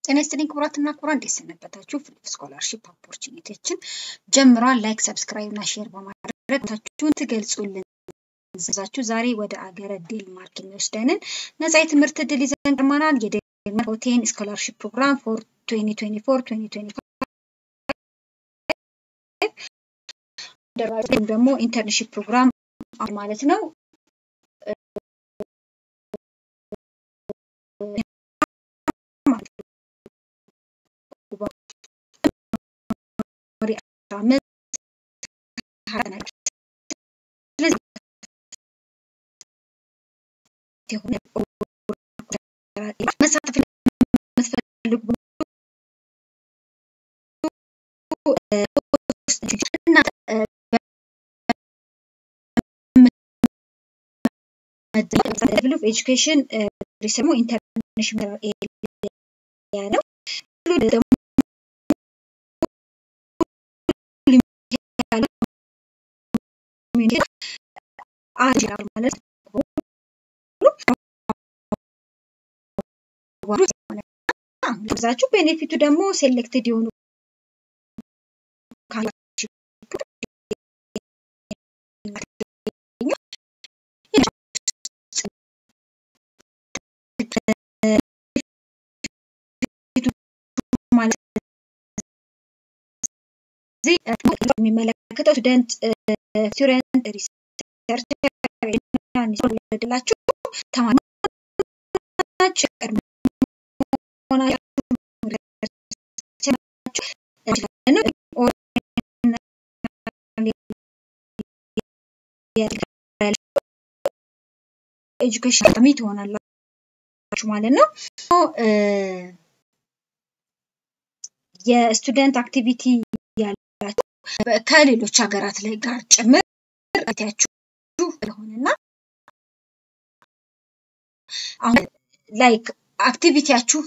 ጤና ይስጥልኝ ክቡራትና ክቡራን፣ እንዴት ሰነበታችሁ? ፍሊፕ ስኮላርሺፕ ኦፖርቹኒቲዎችን ጀምሯል። ላይክ፣ ሰብስክራይብ እና ሼር በማድረግ ታችሁን ትገልጹልን ዛችሁ ዛሬ ወደ አገረ ዴንማርክ የሚወስደንን ነጻ የትምህርት እድል ይዘን ቀርበናል። የዴንማርክ ሆቴን ስኮላርሺፕ ፕሮግራም ፎር 2024 2025 ወይም ደግሞ ኢንተርንሺፕ ፕሮግራም ማለት ነው። መሳተፍ የምትፈልጉ ሌቭል ኦፍ ኤጁኬሽን ደግሞ ኢንተርናሽናል ኤሪያ ነው። ደግሞ ማለት ብዛችሁ ቤኔፊቱ ደግሞ ሴሌክትድ የሆኑ የሚመለከተው ስቱደንት ስቱደንት ሪሰርች ላችሁ ተማሪዎች ቀድሞ ኤጁኬሽን አካዳሚ ትሆናላችሁ ማለት ነው። የስቱደንት አክቲቪቲ ያላችሁ ከሌሎች ሀገራት ላይ ጋር ጭምር ያችሁ ስለሆነና አሁን ላይክ አክቲቪቲያችሁ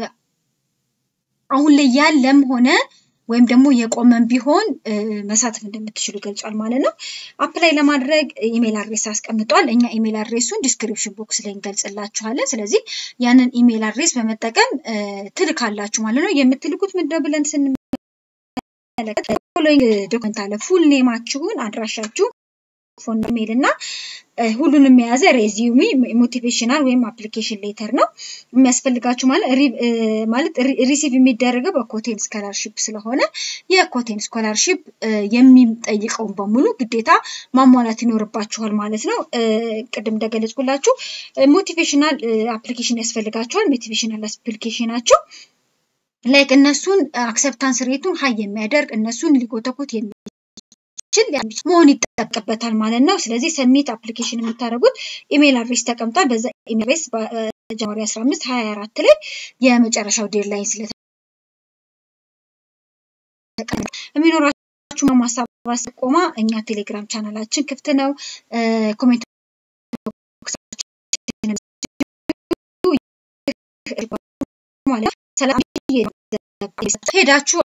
አሁን ላይ ያለም ሆነ ወይም ደግሞ የቆመን ቢሆን መሳተፍ እንደምትችሉ ገልጿል ማለት ነው። አፕላይ ለማድረግ ኢሜል አድሬስ አስቀምጧል። እኛ ኢሜል አድሬሱን ዲስክሪፕሽን ቦክስ ላይ እንገልጽላችኋለን። ስለዚህ ያንን ኢሜል አድሬስ በመጠቀም ትልካላችሁ ማለት ነው። የምትልኩት ምንድነው ብለን ስንመለከት ፎሎዊንግ ዶክመንት አለ። ፉል ኔማችሁን፣ አድራሻችሁ ፎን ኢሜል እና ሁሉንም የያዘ ሬዚዩሚ ሞቲቬሽናል ወይም አፕሊኬሽን ሌተር ነው የሚያስፈልጋችሁ። ማለት ሪሲቭ የሚደረገው በኮቴን ስኮላርሺፕ ስለሆነ የኮቴን ስኮላርሺፕ የሚጠይቀውን በሙሉ ግዴታ ማሟላት ይኖርባችኋል ማለት ነው። ቅድም እንደገለጽኩላችሁ ሞቲቬሽናል አፕሊኬሽን ያስፈልጋችኋል። ሞቲቬሽናል አፕሊኬሽናቸው ላይክ እነሱን አክሰፕታንስ ሬቱን ሀይ የሚያደርግ እነሱን ሊጎተኩት የሚ ችል መሆን ይጠበቅበታል ማለት ነው። ስለዚህ ሰሚት አፕሊኬሽን የምታደርጉት ኢሜል አድሬስ ተቀምጧል። በዛ ኢሜል አድሬስ በጃንዋሪ 15 24 ላይ የመጨረሻው ዴድላይን ስለተ የሚኖራችሁ ማሳባስ ቆማ እኛ ቴሌግራም ቻናላችን ክፍት ነው። ኮሜንት ማለት ሰላም ሄዳችሁ